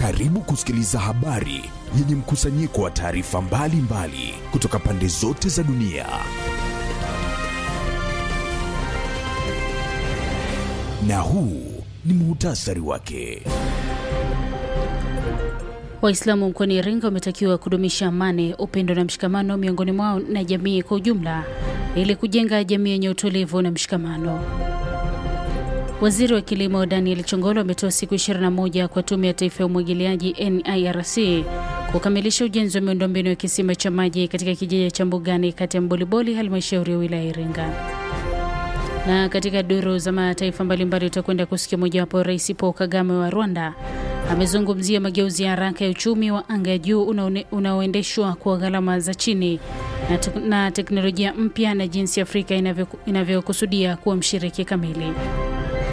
Karibu kusikiliza habari yenye mkusanyiko wa taarifa mbalimbali kutoka pande zote za dunia. Na huu ni muhtasari wake. Waislamu mkoani Iringa wametakiwa kudumisha amani, upendo na mshikamano miongoni mwao na jamii kwa ujumla ili kujenga jamii yenye utulivu na mshikamano. Waziri wa Kilimo Daniel Chongolo ametoa siku 21 kwa Tume ya Taifa ya Umwagiliaji NIRC kukamilisha ujenzi wa miundombinu ya kisima cha maji katika kijiji cha Mbugani kati ya Mboliboli, halmashauri ya wilaya Iringa. Na katika duru za mataifa mbalimbali utakwenda kusikia mojawapo, Rais Paul Kagame wa Rwanda amezungumzia mageuzi ya haraka ya uchumi wa anga ya juu unaoendeshwa kwa gharama za chini na, te na teknolojia mpya na jinsi Afrika inavyokusudia inavyo kuwa mshiriki kamili.